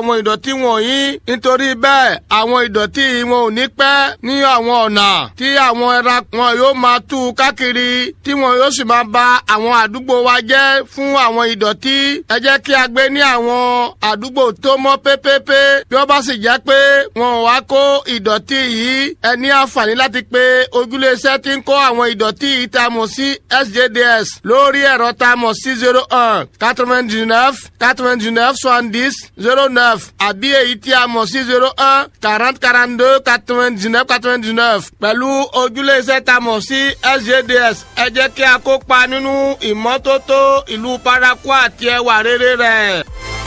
àwọn ìdọ̀tí wọ̀nyí nítorí bẹ́ẹ̀ àwọn ìdọ̀tí wọn ò ní pẹ́ ní àwọn ọ̀nà tí àwọn ẹran wọn yóò máa tú káàkiri tí wọn yóò sì máa ba àwọn àdúgbò wa jẹ́ fún àwọn ìdọ̀tí ẹ jẹ́ kí a gbé ní àwọn àdúgbò tó mọ́ pépépé bí wọ́n bá sì jẹ́ pé wọn ò wá kó ìdọ̀tí yìí ẹ ní àǹfààní láti pé ojúléeṣẹ́ tí ń kó àwọn ìdọ̀tí yìí tá a mọ̀ sí SJDS lórí ẹ̀rọ tá a mọ̀ sí zero one quatre-vingt-dix-neuf quatre-vingt-dix-neuf soixante-dix zero neuf àbí èyí tí a mọ̀ sí zero one quarante quarante-deux quatre-vingt-dix-neuf quatre-vingt-dix-neuf pẹ̀lú ojúléeṣẹ́ tá a mọ̀ sí SJDS ẹ jẹ́ kí a kópa nínú ìmọ́tótó ìlú paraku àti ẹwà rere rẹ̀.